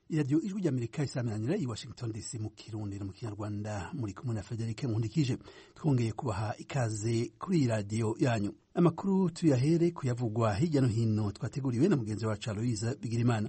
iradiyo ijwi ry'amerika isaminanira i washington dc mu kirundi no mu kinyarwanda muri kumwe na frederic nkundikije twongeye kubaha ikaze kuri iyi radiyo yanyu amakuru tuyahere kuyavugwa hirya no hino twateguriwe na mugenzi wacu aloyiza bigirimana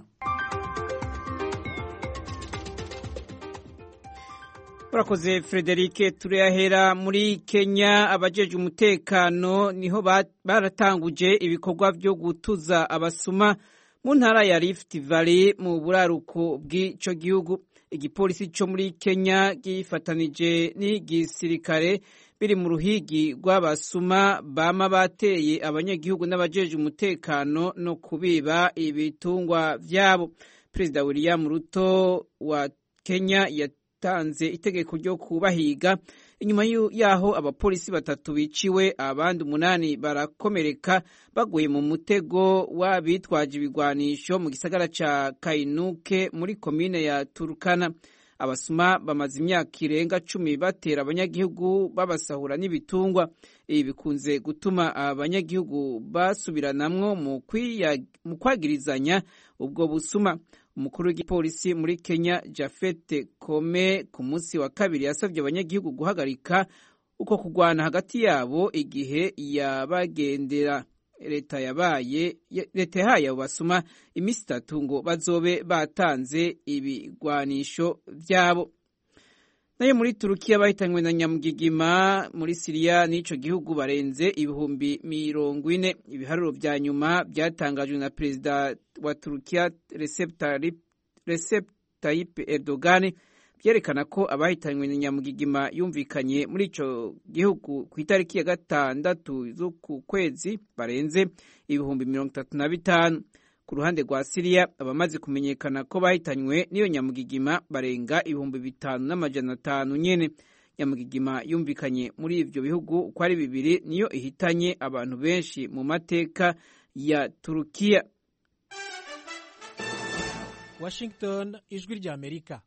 urakoze frederic turayahera muri kenya abajeje umutekano niho baratanguje ibikorwa byo gutuza abasuma mu ntara ya Rift Valley mu buraruko bw'ico gihugu igipolisi cyo muri Kenya gifatanije n'igisirikare biri mu ruhigi rw'abasuma bama bateye abanyagihugu n'abajeje umutekano no kubiba ibitungwa vyabo Perezida William Ruto wa Kenya yatanze itegeko ryo kubahiga inyuma yaho abapolisi batatu biciwe abandi umunani barakomereka baguye mu mutego w'abitwaje ibigwanisho mu gisagara ca Kainuke muri komine ya Turkana abasuma bamaze imyaka irenga cumi batera abanyagihugu babasahura n'ibitungwa ibi bikunze gutuma abanyagihugu basubiranamwo mu kwagirizanya ubwo busuma umukuru w'igipolisi muri Kenya Jafete Kome ku munsi wa kabiri yasabye abanyagihugu guhagarika uko kugwana hagati yabo igihe yabagendera leta yabaye leta yahaye abo basuma iminsi itatu ngo bazobe batanze ibigwanisho vyabo nayo muri turukiya bahitanywe na nyamugigima muri siriya n'ico gihugu barenze ibihumbi mirongo ine ibiharuro vya nyuma byatangajwe na perezida wa turukiya recep tayyip erdogan byerekana ko abahitanywe na nyamugigima yumvikanye muri ico gihugu ku itariki ya gatandatu z'uku kwezi barenze ibihumbi mirongo itatu na bitanu ku ruhande rwa siriya abamaze kumenyekana ko bahitanywe n'iyo nyamugigima barenga ibihumbi bitanu n'amajana atanu nyene nyamugigima yumvikanye muri ivyo bihugu uko ari bibiri niyo ihitanye abantu benshi mu mateka ya turukiya washington ijwi rya amerika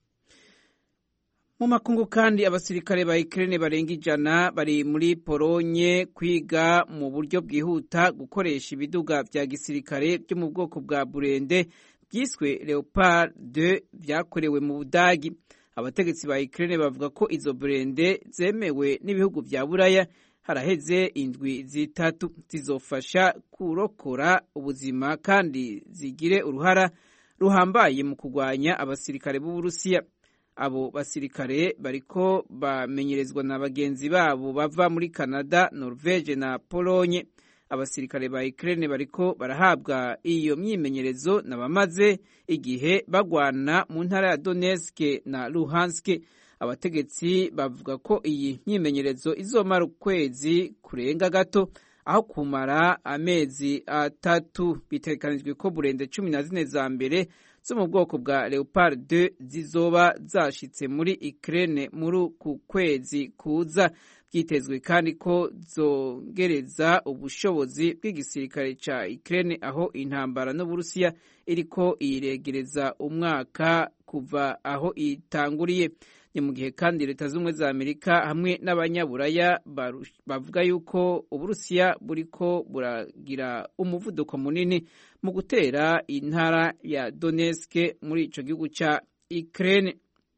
mu makungu kandi abasirikare ba Ukraine barenga ijana bari muri Polonye kwiga mu buryo bwihuta gukoresha ibiduga vya gisirikare byo mu bwoko bwa Burende byiswe Leopard 2 vyakorewe mu Budagi abategetsi ba Ukraine bavuga ko izo Burende zemewe n'ibihugu vya Buraya haraheze indwi zitatu zizofasha kurokora ubuzima kandi zigire uruhara ruhambaye mu kurwanya abasirikare b'Uburusiya abo basirikare bariko bamenyerezwa na bagenzi babo bava muri Canada, Norvege na Polonye. Abasirikare ba Ukraine bariko barahabwa iyo myimenyerezo na bamaze igihe bagwana mu ntara ya Donetsk na Luhansk. Abategetsi bavuga ko iyi myimenyerezo izomara ukwezi kurenga gato aho kumara amezi atatu. Bitegekanijwe ko burende cumi na zine za mbere zo mu bwoko bwa Leopard 2 zizoba zashitse muri Ukraine muri uku kwezi kuza byitezwe kandi ko zongereza ubushobozi bw'igisirikare ca Ukraine aho intambara n'Uburusiya iriko iregereza umwaka kuva aho itanguriye ni mu gihe kandi leta z'ubumwe za Amerika hamwe n'abanyaburaya bavuga yuko Uburusiya buriko buragira umuvuduko munini mu gutera intara ya Donetsk muri ico gihugu ca Ukraine.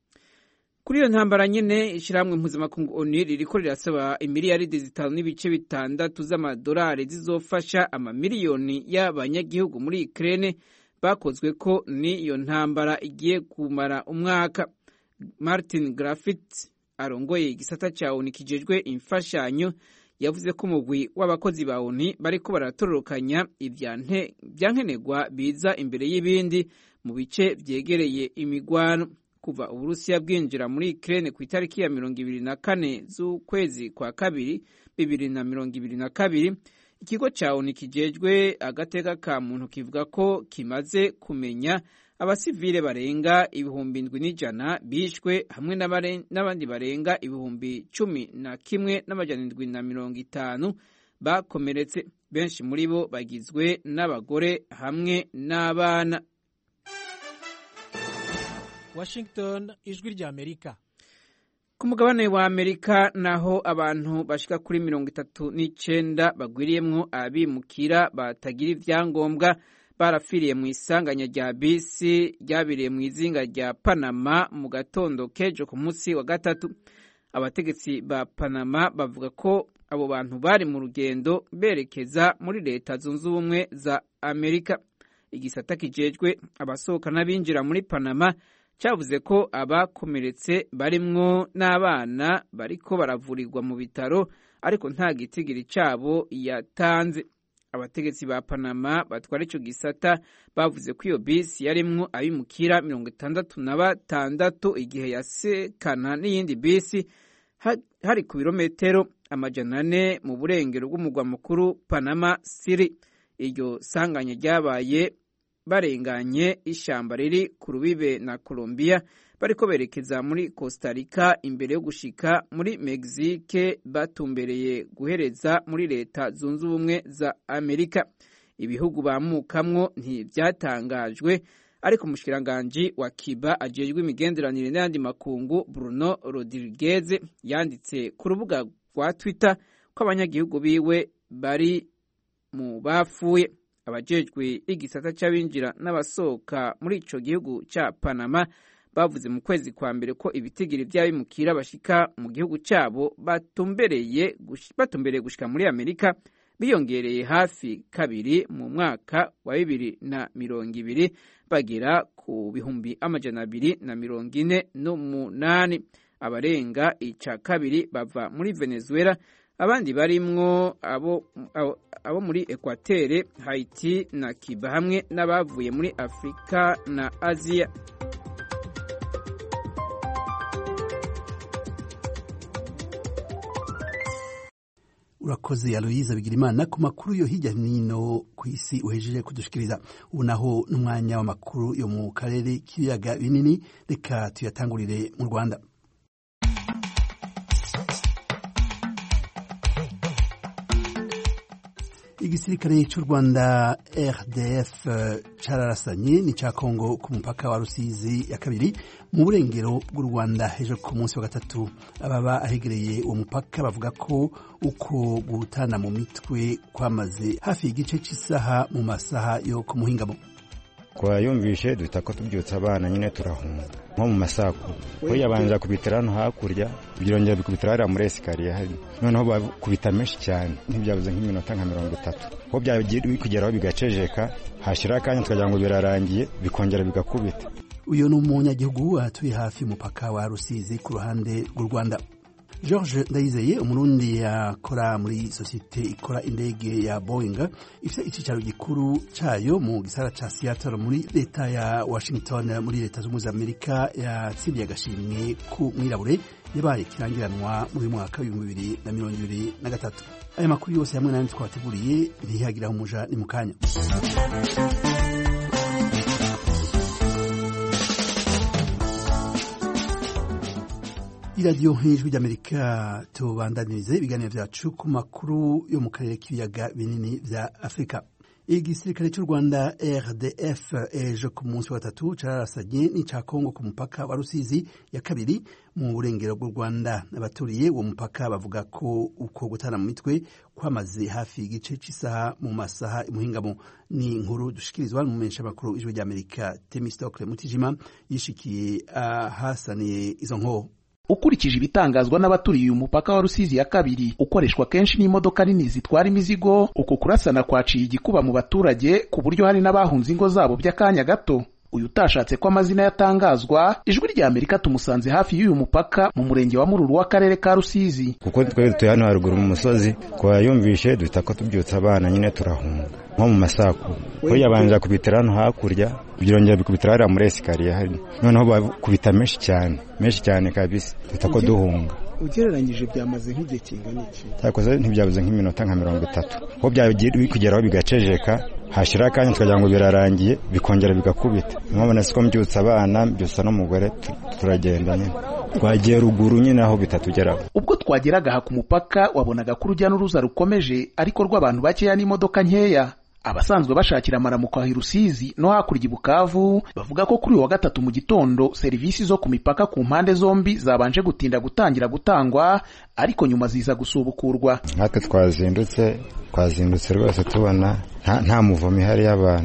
Kuri iyo ntambara nyene ishirahamwe mpuzamakungu ONU ririko rirasaba imiliyaridi zitanu n'ibice bitandatu z'amadolari zizofasha amamiliyoni y'abanyagihugu muri Ukraine bakozwe ko n'iyo ntambara igiye kumara umwaka. Martin Griffiths arongoye igisata ca ONU kijejwe imfashanyo yavuze ko umugwi w'abakozi ba ONU bariko baratororokanya ivyankenerwa biza imbere y'ibindi mu bice vyegereye imigwano kuva Uburusiya bwinjira muri Ukraine ku itariki ya mirongo ibiri na kane z'ukwezi kwa kabiri bibiri na mirongo ibiri na kabiri ikigo ca ONU kijejwe agateka ka muntu kivuga ko kimaze kumenya abasivile barenga ibihumbi indwi n'ijana bishwe hamwe n'abandi barenga ibihumbi cumi na kimwe n'amajana indwi na mirongo itanu bakomeretse benshi muri bo bagizwe n'abagore hamwe n'abana washington ijwi rya amerika ku mugabane wa amerika naho abantu bashika kuri mirongo itatu n'icenda bagwiriyemwo abimukira batagira ivyangombwa barafiriye mu isanganya rya bisi ryabiriye mu izinga rya panama mu gatondo k'ejo ku munsi wa gatatu abategetsi ba panama bavuga ko abo bantu bari mu rugendo berekeza muri leta zunze ubumwe za amerika igisata kijejwe abasohoka n'abinjira muri panama cyavuze ko abakomeretse barimwo n'abana bariko baravurirwa mu bitaro ariko nta gitigiri cyabo yatanze abategetsi ba panama batwara icyo gisata bavuze ko iyo bisi yarimwo abimukira mirongo itandatu na batandatu igihe yasekana n'iyindi bisi hari ku birometero amajana ane mu burengero bw'umugwa mukuru panama siri iryo sanganya ryabaye barenganye ishyamba riri ku rubibe na Colombia bariko berekeza muri Costa Rica imbere yo gushika muri Mexique batumbereye guhereza muri leta zunze ubumwe za Amerika ibihugu bamukamwo ntivyatangajwe ariko umushikiranganji wa Cuba ajejwe imigenderanire n'ayandi makungu Bruno Rodriguez yanditse ku rubuga rwa Twitter ko abanyagihugu biwe bari mu bapfuye abajejwe igisata c'abinjira n'abasohoka muri ico gihugu ca Panama bavuze mu kwezi kwa mbere ko ibitigiri vy'abimukira bashika mu gihugu cabo batumbereye batumbereye gushika muri Amerika biyongereye hafi kabiri mu mwaka wa bibiri na mirongo ibiri bagera ku bihumbi amajana abiri na mirongo ine n'umunani abarenga ica kabiri bava muri Venezuela abandi barimwo abo, abo, abo muri Equateur, Haiti na Cuba hamwe n'abavuye muri Afrika na Aziya. urakoze aloyiza bigirimana ku makuru yo hirya nino ku isi uhejeje kudushikiriza ubu naho n'umwanya w'amakuru yo mu karere k'ibiyaga binini reka tuyatangurire mu rwanda igisirikare cy'u rwanda rdf cararasanye n'icya kongo ku mupaka wa rusizi ya kabiri mu burengero bw'u rwanda hejuru ku munsi wa gatatu ababa ahegereye uwo mupaka bavuga ko uko gutana mu mitwe kwamaze hafi y'igice cy'isaha mu masaha yo ku muhingamo twayumvishe duhita ko tubyutsa abana nyine turahunga nko mu masaku we yabanza kubitira hano hakurya byongera bikubitira hariya muri esikariye hari noneho bakubita menshi cyane ntibyabuze nk'iminota nka mirongo itatu aho byagiye kugeraho bigacejeka hashiraho akanya tukagira ngo birarangiye bikongera bigakubita uyu ni umunyagihugu atuye hafi y'umupaka wa rusizi ku ruhande rw'u rwanda george ndayizeye umurundi yakora muri sosiyete ikora indege ya boeing ifite icyicaro gikuru cyayo mu gisara cya seattle muri leta ya washington muri leta zunze ubumwe za amerika yatsindiye agashimwe ku mwirabure yabaye kirangiranwa muri mwaka w'ibihumbi bibiri na mirongo ibiri na gatatu aya makuru yose hamwe n'ayandi twabateguriye ntihagiraho umuja ni mu kanya iradiyo nk'ijwi ry'amerika tubandanirize ibiganiro byacu ku makuru yo mu karere k'ibiyaga binini bya afurika igisirikare cy'u rwanda rdf ejo ku munsi wa gatatu cararasanye n'ica kongo ku mupaka wa rusizi ya kabiri mu burengero bw'u rwanda abaturiye uwo mupaka bavuga ko uko gutana mu mitwe kwamaze hafi igice cy'isaha mu masaha imuhingamo ni inkuru dushikirizwa n'umumenyesha makuru ijwi ry'amerika temistokle mutijima yishikiye ahasaniye izo nkoho ukurikije ibitangazwa n'abaturiye uyu mupaka wa rusizi ya kabiri ukoreshwa kenshi n'imodoka nini zitwara imizigo uku kurasana kwaciye igikuba mu baturage ku buryo hari n'abahunze ingo zabo by'akanya gato uyu utashatse ko amazina yatangazwa ijwi rya amerika tumusanze hafi y'uyu mupaka mu murenge wa mururu w'akarere ka rusizi kuko twe dutuye hano haruguru mu musozi twayumvishe duhita ko tubyutsa abana nyine turahunga nko mu masaku we yabanza kubitira hano hakurya byongera bikubitira hariya muri esikariye hari noneho bakubita menshi cyane menshi cyane kabisa duhita ko duhunga ugereranyije byamaze nk'igihe kingana iki cyakoze ntibyabuze nk'iminota nka mirongo itatu aho byagiye kugeraho bigacejeka hashiraho akanya tukagira ngo birarangiye bikongera bigakubita nkabona siko mbyutsa abana mbyutsa n'umugore turagenda nyine twagiye ruguru nyine aho bitatugeraho ubwo twageraga aha ku mupaka wabonaga ko urujya n'uruza rukomeje ariko rw'abantu bakeya n'imodoka nkeya abasanzwe bashakira amaramuko ahi Rusizi no hakurya i Bukavu bavuga ko kuri uyu wa gatatu mu gitondo serivisi zo ku mipaka ku mpande zombi zabanje gutinda gutangira gutangwa ariko nyuma ziza gusubukurwa natwe twazindutse twazindutse rwose tubona nta muvumo ihari y'abantu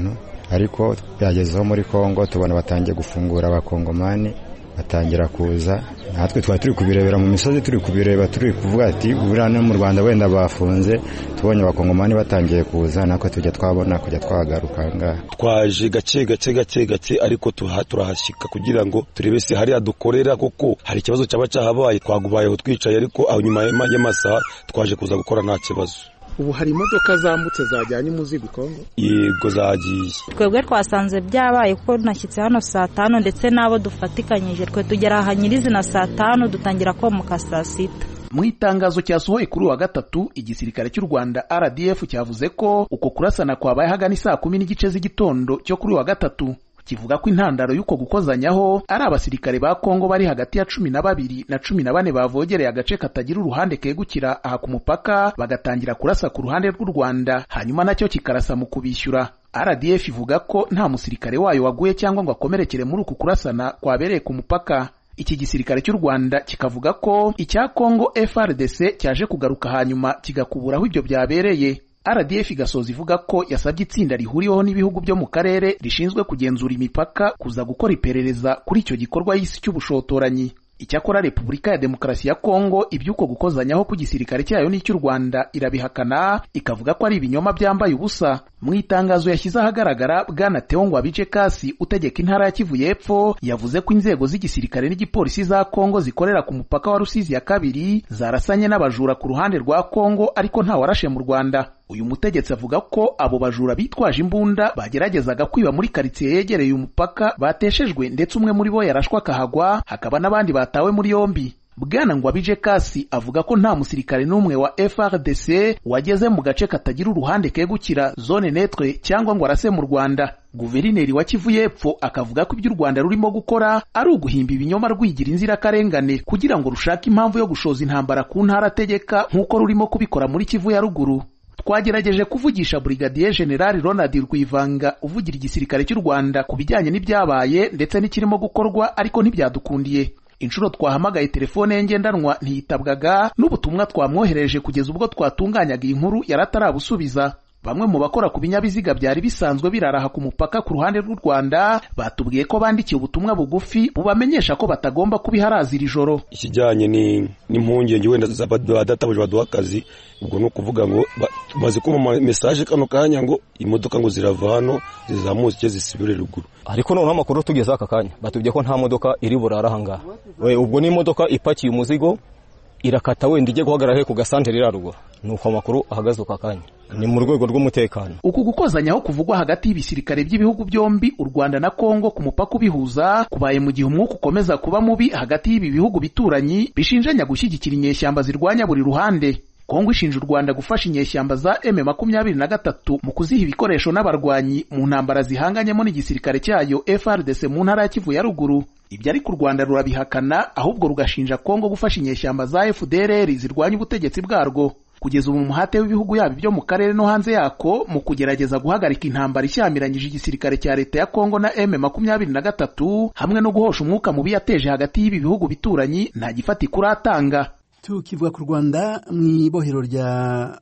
ariko byagezeho muri kongo tubona batangiye gufungura abakongomani batangira kuza natwe twari turi kubirebera mu misozi turi kubireba turi kuvuga ati buriya no mu rwanda wenda bafunze tubonye abakongomani batangiye kuza natwe tujya twabona kujya twagaruka ngaha twaje gake gake gake gake ariko turahashyika kugira ngo turebe si hariya dukorera kuko hari ikibazo cyaba cyahabaye twagubayeho twicaye ariko aho nyuma y'amasaha twaje kuza gukora nta kibazo ubu hari imodoka zambutse zajyanye umuzigo i kongo yego zagiye twebwe twasanze byabaye kuko nashyitse hano saa tanu ndetse n'abo dufatikanyije twe tugera aha nyirizina saa tanu dutangira komuka saa sita mu itangazo cyasohoye kuri uwa gatatu igisirikare cy'u rwanda rdf cyavuze ko uko kurasana kwabaye hagana saa kumi n'igice z'igitondo cyo kuri uwa gatatu kivuga ko intandaro y'uko gukozanyaho ari abasirikare ba kongo bari hagati ya cumi na babiri na cumi na bane bavogereye agace katagira uruhande kegukira aha ku mupaka bagatangira kurasa ku ruhande rw'u rwanda hanyuma nacyo kikarasa mu kubishyura rdf ivuga ko nta musirikare wayo waguye cyangwa ngo akomerekere muri uku kurasana kwabereye ku mupaka iki gisirikare cy'u rwanda kikavuga ko icya kongo frdc cyaje kugaruka hanyuma kigakuburaho ibyo byabereye rdf igasoza ivuga ko yasabye itsinda rihuriweho n'ibihugu byo mu karere rishinzwe kugenzura imipaka kuza gukora iperereza kuri icyo gikorwa y'isi cy'ubushotoranyi icyakora repubulika ya demokarasi ya kongo iby'uko gukozanyaho ku gisirikare cyayo n'icy'u rwanda irabihakana ikavuga ko ari ibinyoma byambaye ubusa mu itangazo yashyize ahagaragara bwana teongwa bice kasi utegeka intara ya kivu y'epfo yavuze ko inzego z'igisirikare n'igipolisi za kongo zikorera ku mupaka wa rusizi ya kabiri zarasanye n'abajura ku ruhande rwa kongo ariko ntawarashe mu rwanda uyu mutegetsi avuga ko abo bajura bitwaje imbunda bageragezaga kwiba muri karitsiye yegereye umupaka bateshejwe ndetse umwe muri bo yarashwe akahagwa hakaba n'abandi batawe muri yombi bwana ngwabije kasi avuga ko nta musirikare n'umwe wa frdc wageze mu gace katagira uruhande kegukira zone netre cyangwa ngo arase mu rwanda guverineri wa kivu y'epfo akavuga ko ibyo u rwanda rurimo gukora ari uguhimba ibinyoma rwigira inzirakarengane kugira ngo rushake impamvu yo gushoza intambara ku ntara ategeka nk'uko rurimo kubikora muri kivu ya ruguru twagerageje kuvugisha Brigadier General Ronald Rwivanga uvugira igisirikare cy'u Rwanda ku bijyanye n'ibyabaye ndetse n'ikirimo gukorwa ariko ntibyadukundiye inshuro twahamagaye telefone ye ngendanwa ntiyitabwaga n'ubutumwa twamwohereje kugeza ubwo twatunganyaga iyi nkuru yaratarabusubiza bamwe mu bakora ku binyabiziga byari bisanzwe biraraha ku mupaka ku ruhande rw'u Rwanda batubwiye ko bandikiye ubutumwa bugufi bubamenyesha ko batagomba kubiharazira iri joro ikijyanye n'impungenge wenda badatabuje baduha akazi ubwo ni ukuvuga ngo tumaze kumva mesaje kano kanya ngo imodoka ngo zirava hano zizamutse zisubire ruguru ariko noneho amakuru tugeze aka kanya batubwiye ko nta modoka iri burara ahangaha ubwo ni imodoka ipakiye umuzigo irakata wenda ijye guhagarara ku gasantere iraruguru ni uko amakuru ahagaze uko kanya ni mu rwego rw'umutekano uku gukozanyaho kuvugwa hagati y'ibisirikare by'ibihugu byombi u rwanda na kongo ku mupaka ubihuza kubaye mu gihe umwuka ukomeza kuba mubi hagati y'ibi bihugu bituranyi bishinjanya gushyigikira inyeshyamba zirwanya buri ruhande kongo ishinja u rwanda gufasha inyeshyamba za m makumyabiri na gatatu mu kuziha ibikoresho n'abarwanyi mu ntambara zihanganyemo n'igisirikare cyayo frdc mu ntara ya kivu ya ruguru ibyo ariko u rwanda rurabihakana ahubwo rugashinja kongo gufasha inyeshyamba za fdrr zirwanya ubutegetsi bwarwo kugeza ubu umuhate w'ibihugu yabo byo mu karere no hanze yako mu kugerageza guhagarika intambara ishyamiranyije igisirikare cya leta ya kongo na m makumyabiri na gatatu hamwe no guhosha umwuka mubi yateje hagati y'ibi bihugu bituranyi nta gifatika uratanga tukivuga ku rwanda mu ibohero rya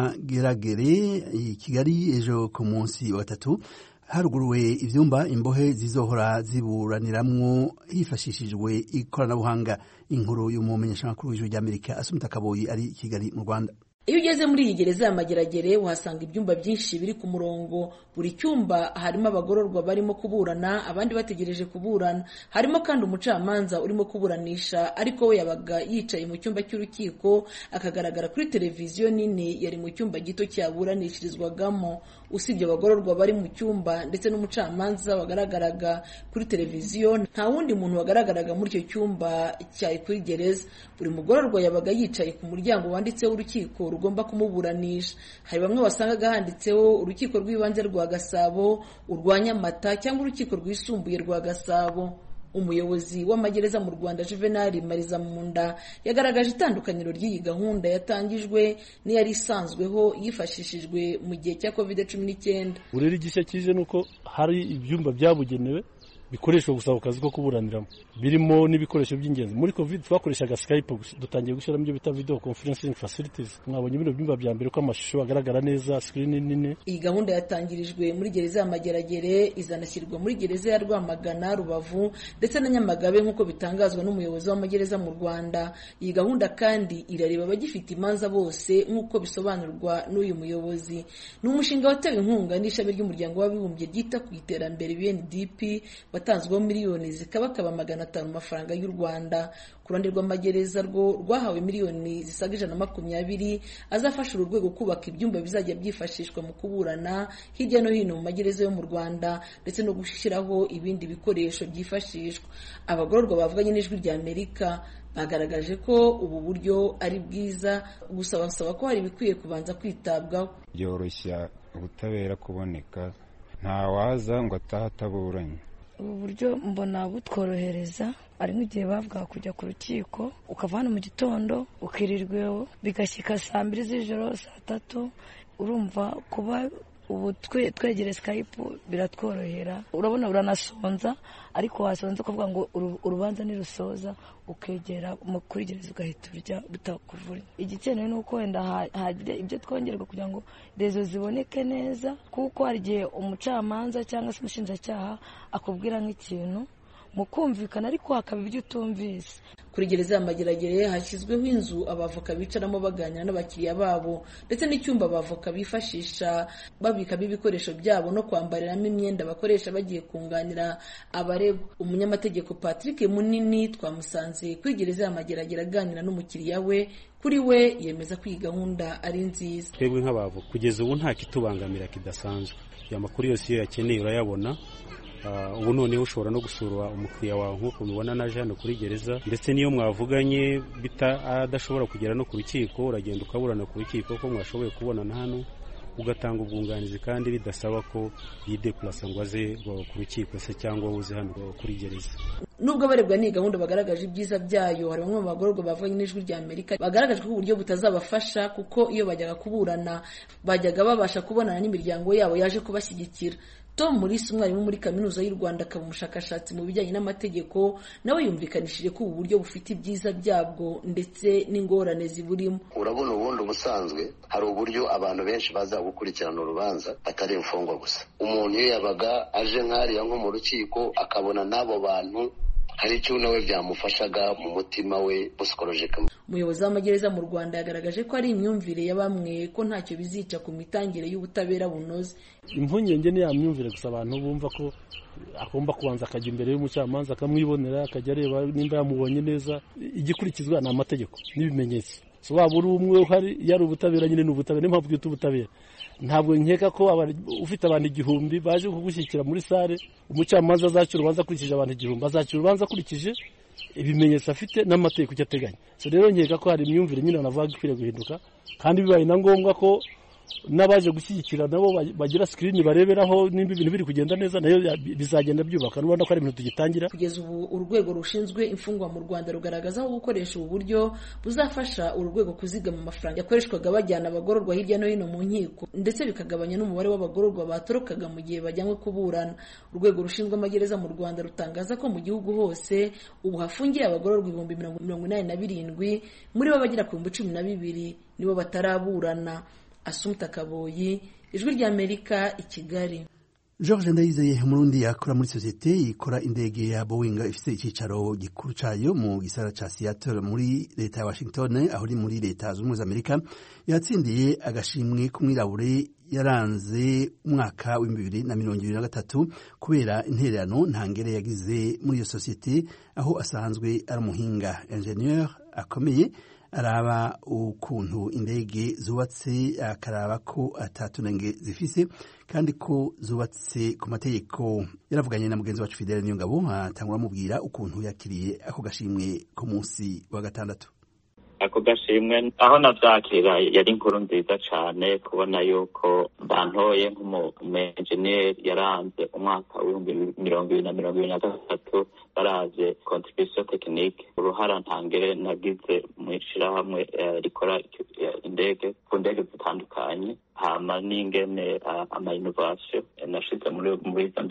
mageragere i kigali ejo ku munsi wa gatatu haruguruwe ibyumba imbohe zizohora ziburaniramwo hifashishijwe ikoranabuhanga inkuru y'umumenyeshamakuru w'ijuru ry'amerika asumita kaboyi ari i kigali mu rwanda iyo ugeze muri iyi gereza ya mageragere uhasanga ibyumba byinshi biri ku murongo buri cyumba harimo abagororwa barimo kuburana abandi bategereje kuburana harimo kandi umucamanza urimo kuburanisha ariko we yabaga yicaye mu cyumba cy'urukiko akagaragara kuri televiziyo nini yari mu cyumba gito cyaburanishirizwagamo usibye abagororwa bari mu cyumba ndetse n'umucamanza wagaragaraga kuri televiziyo nta wundi muntu wagaragaraga muri icyo cyumba cyari kuri gereza buri mugororwa yabaga yicaye ku muryango wanditseho urukiko rugomba kumuburanisha hari bamwe wasangaga handitseho urukiko rw'ibanze rwa gasabo urwa nyamata cyangwa urukiko rwisumbuye rwa gasabo umuyobozi w'amagereza mu rwanda juvenali mariza munda yagaragaje itandukaniro ry'iyi gahunda yatangijwe n'iyari isanzweho yifashishijwe mu gihe cya covid cumi n'icyenda rero igishya kije ni uko hari ibyumba byabugenewe bikoreshwa gusa ku kazi ko kuburaniramo birimo n'ibikoresho by'ingenzi muri covid twakoreshaga skype dutangiye gushyiramo ibyo bita video conferencing facilities mwabonye bino byumba bya mbere ko amashusho agaragara neza screen nini iyi gahunda yatangirijwe muri gereza ya mageragere izanashyirwa muri gereza ya rwamagana rubavu ndetse na nyamagabe nk'uko bitangazwa n'umuyobozi w'amagereza mu rwanda iyi gahunda kandi irareba abagifite imanza bose nk'uko bisobanurwa n'uyu muyobozi ni umushinga watewe inkunga n'ishami ry'umuryango w'abibumbye ryita ku iterambere UNDP watanzweho miliyoni zikabakaba magana atanu mu mafaranga y'u rwanda ku ruhande rw'amagereza rwo rwahawe miliyoni zisaga ijana na makumyabiri azafasha uru rwego kubaka ibyumba bizajya byifashishwa mu kuburana hirya no hino mu magereza yo mu rwanda ndetse no gushyiraho ibindi bikoresho byifashishwa abagororwa bavuganye n'ijwi rya amerika bagaragaje ko ubu buryo ari bwiza gusa basaba ko hari ibikwiye kubanza kwitabwaho byoroshya ubutabera kuboneka ntawaza ngo atahe ataburanye ubu buryo mbona butworohereza hari nk'igihe bavuga kujya ku rukiko ukava hano mu gitondo ukirirweho bigashyika saa mbiri z'ijoro saa tatu urumva kuba ubu twegere sikayipu biratworohera urabona uranasonza ariko wasonza ukavuga ngo urubanza nirusoza ukegera kuri gereza ugahita urya bitakuvura igikenewe ni uko wenda hagira ibyo twongerwa kugira ngo rezo ziboneke neza kuko hari igihe umucamanza cyangwa se umushinjacyaha akubwira nk'ikintu mu kumvikana ariko hakaba ibyo utumvise kuri gereza ya mageragere hashyizweho inzu abavoka bicaramo baganira n'abakiriya babo ndetse n'icyumba abavoka bifashisha babikamo ibikoresho byabo no kwambariramo imyenda bakoresha bagiye kunganira abaregwa umunyamategeko patrick munini twamusanze kuri gereza ya mageragere aganira n'umukiriya we kuri we yemeza ko iyi gahunda ari nziza twebwe nk'abavoka kugeza ubu nta kitubangamira kidasanzwe aya makuru yose iyo yakeneye urayabona ubu noneho ushobora no gusura umukiriya wawe nk'uko mubibona naje hano kuri gereza ndetse n'iyo mwavuganye adashobora kugera no ku rukiko uragenda ukaburana ku rukiko ko mwashoboye kubonana hano ugatanga ubwunganizi kandi bidasaba ko yidepurasa ngo aze ku rukiko se cyangwa uze hano kuri gereza nubwo abarebwa n'iyi gahunda bagaragaje ibyiza byayo hari bamwe mu bagororwa bavuganye n'ijwi rya amerika bagaragaje ko uburyo butazabafasha kuko iyo bajyaga kuburana bajyaga babasha kubonana n'imiryango yabo yaje kubashyigikira tom murisi umwarimu muri kaminuza y'u rwanda akaba umushakashatsi mu bijyanye n'amategeko nawe yumvikanishije ko ubu buryo bufite ibyiza byabwo ndetse n'ingorane ziburimo urabona ubundi ubusanzwe hari uburyo abantu benshi baza gukurikirana urubanza atari imfungwa gusa umuntu iyo yabaga aje nk'ariya nko mu rukiko akabona n'abo bantu hari icyo nawe byamufashaga mu mutima we musikolojika umuyobozi w'amagereza mu rwanda yagaragaje ko ari imyumvire ya bamwe ko ntacyo bizica ku mitangire y'ubutabera bunoze impungenge ni ya myumvire gusa abantu bumva ko agomba kubanza akajya imbere y'umucamanza akamwibonera akajya areba nimba yamubonye neza igikurikizwa ni amategeko n'ibimenyetso waba uri umwe uhari iyo ari ubutabera nyine ni ubutabera niyo mpamvu twita ubutabera ntabwo nkeka ko ufite abantu igihumbi baje kugushyikira muri sare umucamanza azacira urubanza akurikije abantu igihumbi azacira urubanza akurikije ibimenyetso afite n'amategeko icyo ateganya rero nkeka ko hari imyumvire nyine navuga ikwiriye guhinduka kandi bibaye na ngombwa ko n'abaje gushyigikira nabo bagira sikirini bareberaho nimba ibintu biri kugenda neza nayo bizagenda byubaka n'ubona ko ari ibintu tugitangira kugeza ubu urwego rushinzwe imfungwa mu rwanda rugaragaza aho gukoresha ubu buryo buzafasha uru rwego kuzigama amafaranga yakoreshwaga bajyana abagororwa hirya no hino mu nkiko ndetse bikagabanya n'umubare w'abagororwa batorokaga mu gihe bajyanywe kuburana urwego rushinzwe amagereza mu rwanda rutangaza ko mu gihugu hose ubu hafungiye abagororwa ibihumbi mirongo inani na birindwi muri bo bagera ku bihumbi cumi na bibiri nibo bataraburana asumta kaboyi ijwi ry'amerika i kigali george ndayizeye umurundi yakora muri sosiyete ikora indege ya boeing ifite icyicaro gikuru cyayo mu gisara cya seattle muri leta ya washington aho iri muri leta zunze ubumwe za amerika yatsindiye agashimwe k'umwirabure yaranze umwaka w'ibihumbi bibiri na mirongo ibiri na gatatu kubera intererano ntangere yagize muri iyo sosiyete aho asanzwe ari umuhinga enjeniyeri akomeye araba ukuntu indege zubatse akaraba ko atatunenge zifise kandi ko zubatse ku mategeko yaravuganye na mugenzi wacu Fidele Niyongabo atangura amubwira ukuntu yakiriye ako gashimwe ku munsi wa gatandatu ako gashimwe aho navyakira yari inkuru nziza cane kubona yuko bantoye nk'umumenjeniyeri yaranze umwaka w'ibihumbi mirongo ibiri na mirongo ibiri na gatatu baravye contribution technique uruhara ntangere nagize mu ishirahamwe rikora indege ku ndege zitandukanye hama n'ingene ama innovation nashize muri muri izo ndege dukora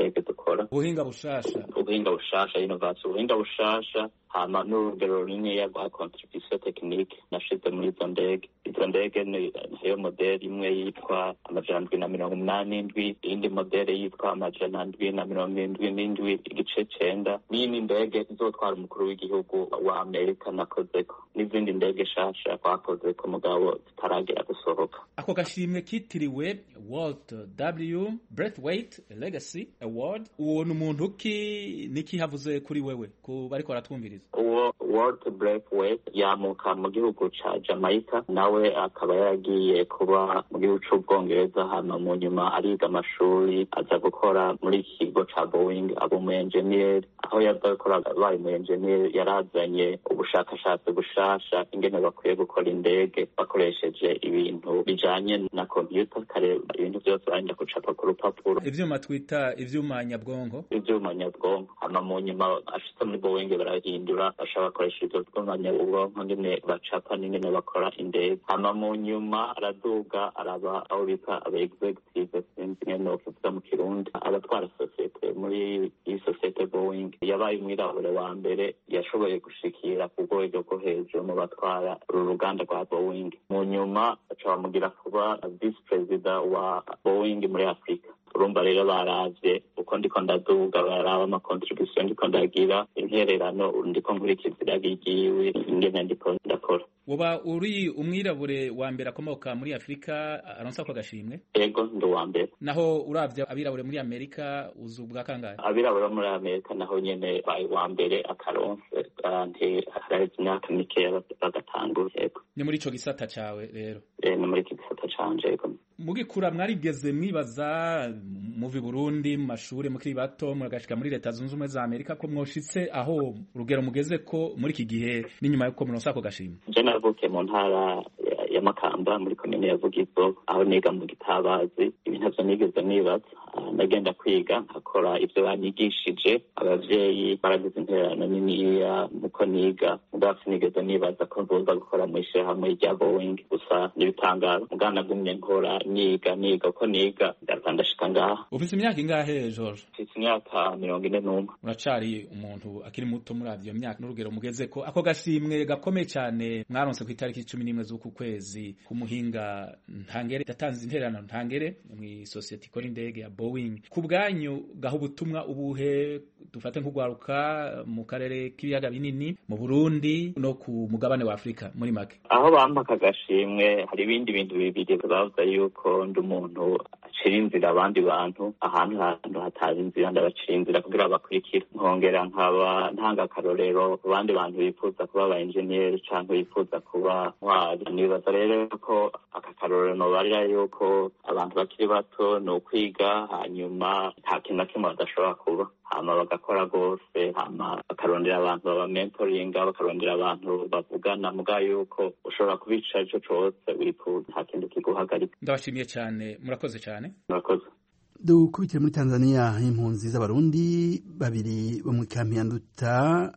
bakora ubuhinga bushasha ubuhinga bushasha innovation ubuhinga bushasha hama n'urugero runiniya rwa contribution technique nashize muri izo ndege izo ndege niyo modeli imwe yitwa amajana ndwi na mirongo umunani n'indwi iyindi modeli yitwa amajana ndwi na mirongo indwi n'indwi igice cenda n'iyindi ndege izotwara umukuru w'igihugu wa amerika nakozeko n'izindi ndege shasha twakozeko mugabo zitaragera gusohoka ako gashimwe kitiriwe walt w breathwaite legacy award uwo ni umuntu ki niki havuze kuri wewe ku bariko baratwumviriza uwo Walt Braithwaite yamuka mu gihugu ca Jamaica nawe akaba yaragiye kuba mu gihugu c'ubwongereza hama mu nyuma ariga amashuri aza gukora muri iki kigo ca Boeing aba umu engineer aho yaza gukora abaye umu engineer yarazanye ubushakashatsi bushasha ingene bakwiye gukora indege bakoresheje ibintu bijanye na computer kare ibintu vyose barenda gucapa ku rupapuro ivyuma twita ivyuma nyabwonko ivyuma nyabwonko hama mu nyuma ashitse muri Boeing barahindura bashaka bakoresha ivyo vyuma nyabwonko ngene bacapa n'ingene bakora indege hama mu nyuma araduga araba aho bita aba executive sinzi ingene nokivuga mu kirundi abatwara sosiyete muri iyi sosiyete Boeing yabaye umwirabure wa mbere yashoboye gushikira ku rwego rwo hejuru mu batwara uru ruganda rwa Boeing mu nyuma baca bamugira kuba vice perezida wa Boeing muri Afurika urumva rero baravye uko ndiko ndaduga baraba ama contribution ndiko ndagira intererano ndiko nkurikiza iragi ryiwe ingene ndiko ndakora woba uri umwirabure wa mbere akomoka muri afurika aronsa ko agashimwe ego ndi uwa mbere naho uravye abirabure muri amerika uzu bwa kangahe abirabure muri amerika naho nyene baye uwa mbere akaronse nti haraheze imyaka mikeya bagatangura ego ni muri ico gisata cawe rero e, ni muri iki gisata canje ego mugikura mwarigeze mwibaza muvi burundi mu mashuri mukiri bato muragashika muri leta zunze ubumwe za amerika ko mwoshitse aho urugero mugeze ko muri iki gihe n'inyuma yuko muronsa ako gashimwe je navukiye mu ntara ya makamba muri komine ya vugizo aho niga mu gitabazi ibi ntavyo nigeze nibaza ndagenda kwiga nkakora ivyo banyigishije abavyeyi baragize intererano niniya muko niga mugabo sinigeze nibaza ko nzoza gukora mw'ishirahamwe rya boeing gusa n'ibitangaro mugabo nagumye nkora niga niga uko niga ndaza ndashika ngaha ufise imyaka ingahe george mfise imyaka mirongo ine n'umwe uracari umuntu akiri muto muri avyo myaka n'urugero mugezeko ako gashimwe gakomeye cane mwaronse ku itariki cumi n'imwe z'uku kwezi k'umuhinga ntangere yatanze intererano ntangere mw'isosiyete ikora indege ya boeing ku bwanyu gaha ubutumwa ubuhe dufate nk'ugwaruka mu karere k'ibiyaga binini mu burundi no ku mugabane wa afurika muri make aho bampaka agashimwe hari ibindi bintu bibiri bavuga yuko ndi umuntu acira inzira abandi bantu ahantu hantu hatari inzira ndabacira inzira kugira bakurikira nkongera nkaba ntanga akarorero ku bandi bantu bifuza kuba aba enjeniyeri canke bifuza kuba ntwari nibaza rero ko aka karorero nobarira yuko abantu bakiri bato ni ukwiga hanyuma nta kintu na kimwe badashobora kuba hama bagakora rwose hama bakarondera abantu baba mentoringa bakarondera abantu bavugana muga yuko ushobora kubica ico cose wifuza nta kintu kiguhagarika ndabashimiye cyane murakoze cyane murakoze dukubitire muri tanzania impunzi z'abarundi babiri bo muri kampi ya nduta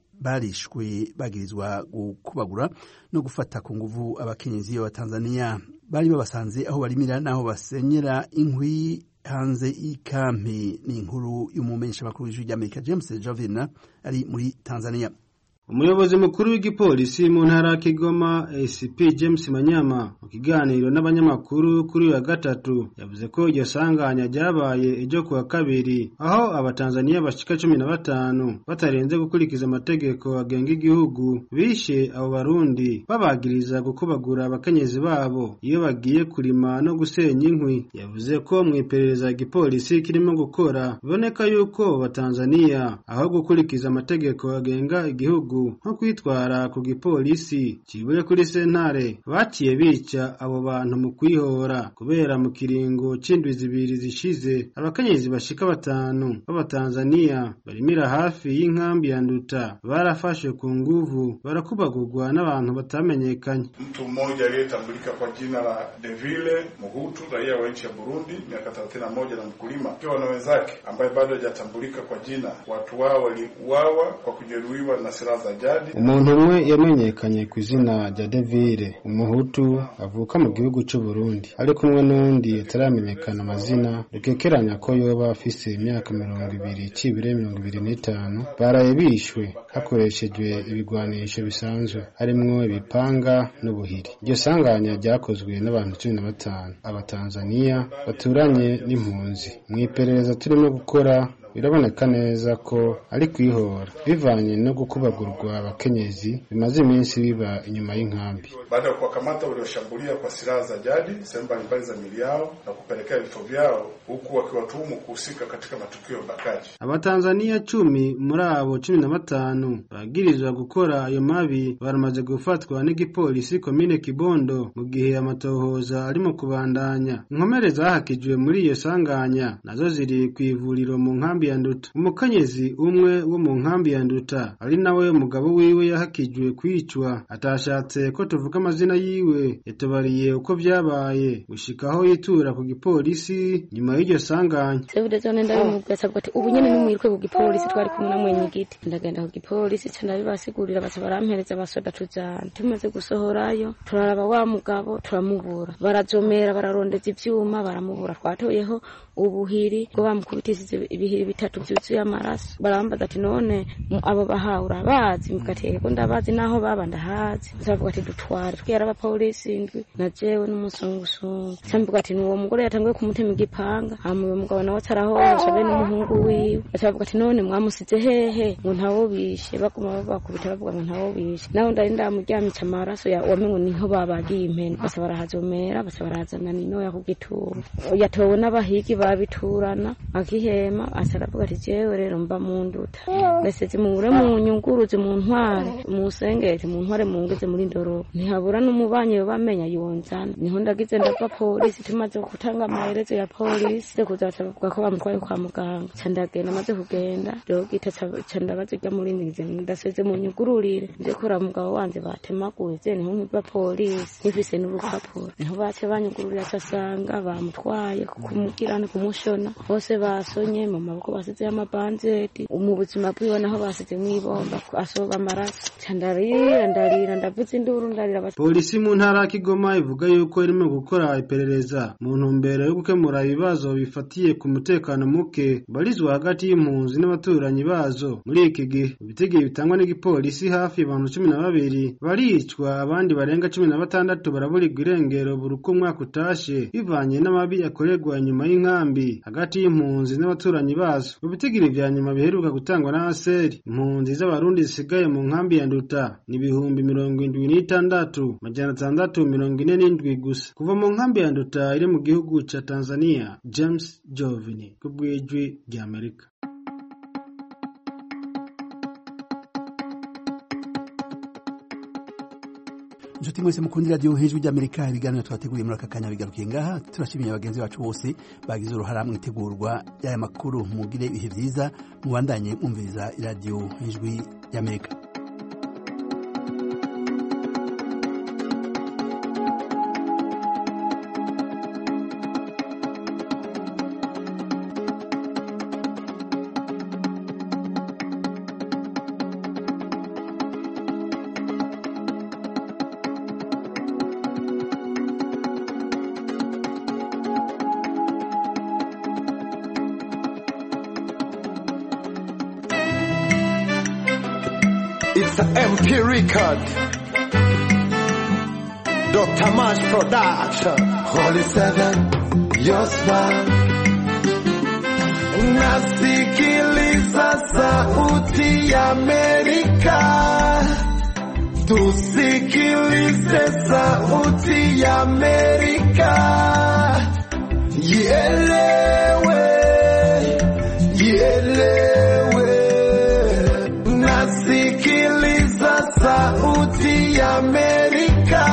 barishwe bagirizwa gukubagura no gufata ku nguvu abakenyezi b'abatanzaniya bari babasanze aho barimira n'aho basenyera inkwi hanze y'ikampi ni inkuru y'umumenyesha makuru w'ijwi ry'amerika james jovina ari muri tanzania umuyobozi mukuru w'igipolisi mu ntara ya kigoma acp james manyama mu kiganiro n'abanyamakuru kuri uyu wa gatatu yavuze ko iryo sanganya ryabaye ejo ku wa kabiri aho abatanzaniya bashika cumi na batanu batarenze gukurikiza amategeko agenga igihugu bishe abo barundi babagiriza gukubagura abakenyezi babo iyo bagiye kurima no gusenya inkwi yavuze ko mu iperereza igipolisi kirimo gukora biboneka yuko batanzaniya aho gukurikiza amategeko agenga igihugu nko kwitwara ku gipolisi kibuye kuri sentare baciye bica abo bantu mu kwihora kubera mu kiringo c'indwi zibiri zishize abakenyezi bashika batanu b'abatanzaniya barimira hafi y'inkambi ya nduta barafashe ku nguvu barakubagurwa n'abantu batamenyekanye mtu mmoja aliyetambulika kwa jina la Devile Muhutu raia wa nchi ya Burundi miaka 31 na mkulima akiwa na wenzake ambaye bado hajatambulika kwa jina watu wao waliuawa kwa kujeruhiwa na silaha za za jadi. umuntu umwe yamenyekanye ku izina rya Devire umuhutu avuka mu gihugu cy'u Burundi ari kumwe n'undi ataramenyekana amazina rukekeranya ko yoba afise imyaka mirongo ibiri cibire mirongo ibiri n'itanu baraye bishwe hakoreshejwe ibigwanisho bisanzwe harimwo ibipanga n'ubuhiri iryo sanganya ryakozwe n'abantu cumi na batanu abatanzaniya baturanye n'impunzi mu iperereza turimo gukora biraboneka neza ko ari kwihora bivanye no gukubagurwa abakenyezi bimaze iminsi biba inyuma y'inkambi baada ya kuwakamata walioshambulia kwa silaha za jadi sehemu mbalimbali za mili yao na kupelekea vifo vyao huku wakiwatuhumu kuhusika katika matukio ya ubakaji. abatanzaniya cumi muri abo cumi na batanu bagirizwa gukora ayo mabi baramaze gufatwa n'igipolisi komine kibondo mu gihe amatohoza arimo kubandanya inkomere zahakijwe muri iyo sanganya nazo ziri ku ivuriro mu nkambi ya nduta umukenyezi umwe wo mu nkambi ya nduta ari nawe umugabo wiwe yahakijwe kwicwa atashatse ko tuvuga amazina yiwe yatubariye uko vyabaye gushika aho yitura ku gipolisi nyuma y'iryo sanganya sebude zone ndabimubwira sabwa ati ubu nyene nimwirwe ku gipolisi twari kumwe na mwenye giti ndagenda ku gipolisi ca ndabibasigurira baca barampereza abasoda tujana tumaze gusohorayo turaraba wa mugabo turamubura barazomera bararondeza ivyuma baramubura twatoyeho ubuhiri bwo bamukubitishije ibihiri bitatu vyuzuye amaraso barambaza ati none mu- abo bahawe urabazi mugati yego ndabazi naho baba ndahazi bavuga ati dutware twera abapolisi indwi na jewe n'umusungusungu camvuga ati nuwo mugore yatanguye kumutema igipanga hama uyo mugabo nawe atarahohosha be n'umuhungu wiwe baca bavuga ati none mwamusize hehe ngo ntawo bishe baguma babakubita bavuga ngo ntawo bishe naho ndari ndamuryamica amaraso ya wamengo niho babagiye impene baca barahazomera baca barahazana ninoya ku gituro yatowe n'abahigi babiturana akihema aca aravuga ati jewe rero mba mu nduta ndaseze mure mu nyunguruze mu ntware mu sengeti mu ntware mu ngeze muri ndoro ntihabura n'umubanyi bamenya yonzana niho ndagize ndava polisi tumaze gutanga amaherezo ya polisi ze kuza bavuga ko bamutwaye kwa muganga ca ndagenda maze kugenda rero gita ca ndabaza irya muri ngize ndaseze mu nyugururire nje kora mugabo wanje batemaguye ze niho nkiva polisi nifise n'urupapuro niho bace banyugururira casanga bamutwaye kumugirana kumushona bose basonye mu maboko basizeyo amabanzeti mu buzima bwiwe naho basize mw'ibomba asoba amaraso ca ndarira ndarira ndavuza induru ndarira bati polisi mu ntara ya kigoma ivuga yuko irimo gukora iperereza mu ntumbero yo gukemura ibibazo bifatiye ku mutekano muke barizwa hagati y'impunzi n'abaturanyi bazo muri iki gihe ibitigiri bitangwa n'igipolisi hafi abantu cumi na babiri baricwa abandi barenga cumi na batandatu baraburirwa irengero buri uko umwaka utashe bivanye n'amabi yakorerwa inyuma y'inkambi hagati y'impunzi n'abaturanyi bazo mu bitigiri vya nyuma biheruka gutangwa na aseri impunzi z'abarundi zisigaye mu nkambi ya nduta ni ibihumbi mirongo indwi n'itandatu majana atandatu mirongo ine n'indwi gusa kuva mu nkambi ya nduta iri mu gihugu ca tanzania james jovini ku bw'ijwi ry'amerika inshuti mwese mukundira radiyo hejuru ry'amerika ibiganiro twateguriye muri aka kanya bigarukiye ngaha turashimiye bagenzi bacu bose bagize uruhara mu itegurwa y'aya makuru mugire ibihe byiza mubandanye mwumviriza iradiyo hejuru y'amerika It's an MP record. Dr. Mash Production. Holy Seven, your smile. Nasikiliza sauti ya Amerika. Tusikilize sauti ya Amerika. Ielewe, ielewe. Nasikiliza sauti ya Amerika.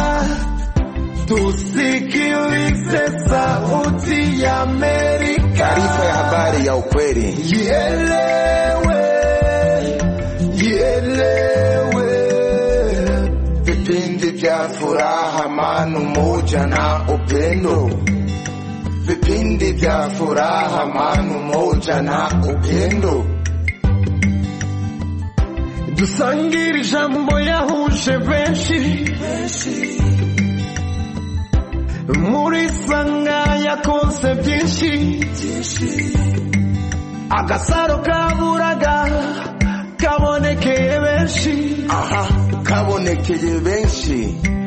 Tusikilize sauti ya Amerika. Taarifa ya habari ya ukweli. Ielewe, ielewe. Vipindi vya furaha, amani, umoja na upendo. Vipindi vya furaha, amani, umoja na upendo. dusangire ijambo yahuje benshi muri sanga yakonse byinshi agasaro kaburaga kabonekeye benshi aha kabonekeye benshi